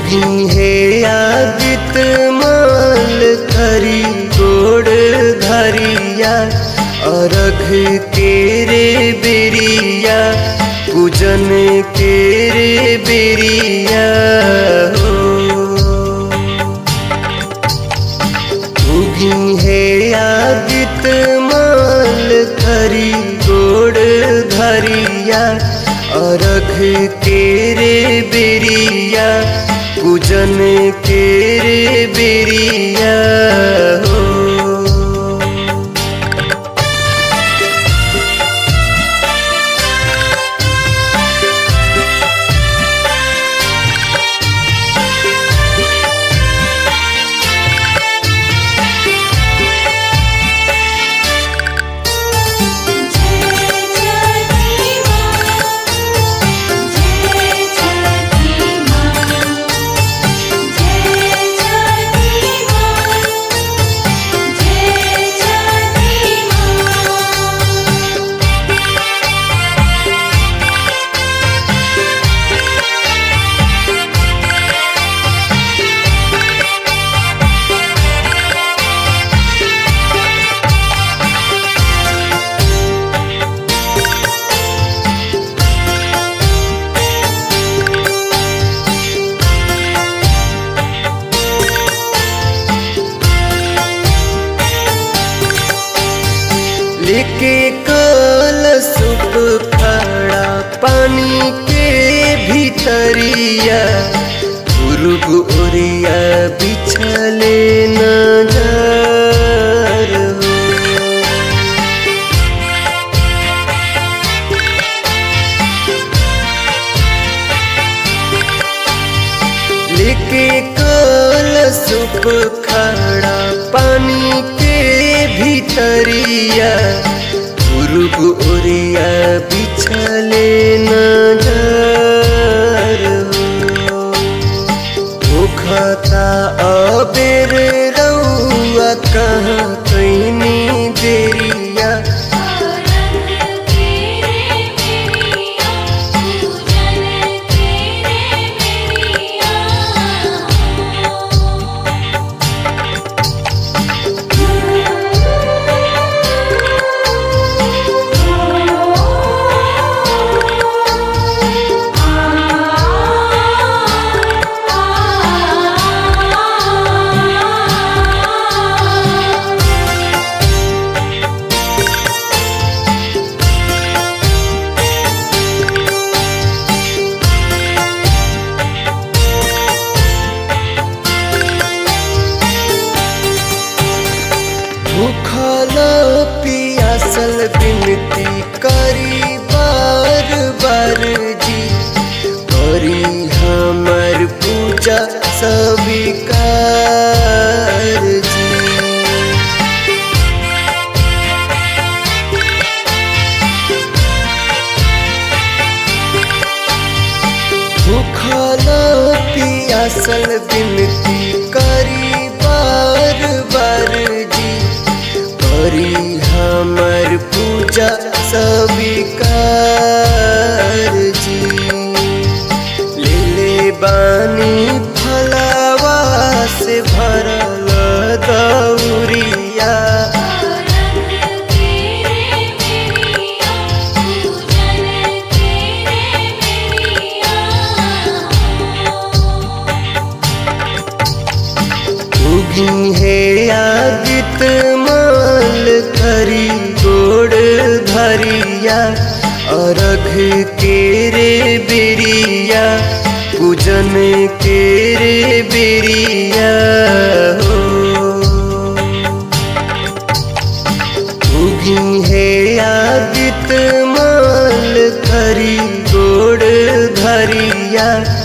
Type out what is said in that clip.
उगी है आदित माल करी गोड़ धरिया अरघ के रे बेरिया पूजन के रे बेरिया हो उगी है आदित माल करी गोड़ धरिया अरघ के रे बेरिया पूजन के रे बेरिया हो जय छठी माँ जय छठी माँ जय छठी माँ जय छठी माँ लेके कल सुप खड़ा पानी के भीतरिया पूर्व ओरिया बिछले नजर हो लेके कल सुप खड़ा पानी के भीतरिया पूर्व ओरिया बिछले नजर हो मुखता अबेर रउआ कहाँ कैनी देरिया औरंग के रे मेरिया पूजन के रे मेरिया भूखल पियासल बिनती करी बार बार जी करी हमर पूजा स्वीकार जी भूखल पियासल बिनती करी बार बार जी करी हमर पूजा स्वीकार जी ले ले बानी फलावा से भरल दौरिया औरंग के रे मेरिया पूजन के रे मेरिया उगी है आदित माल करी गोड़ धरिया अरघ के रे बेरिया पूजन के रे बेरिया हो उगी है आदित माल करी गोड़ धरिया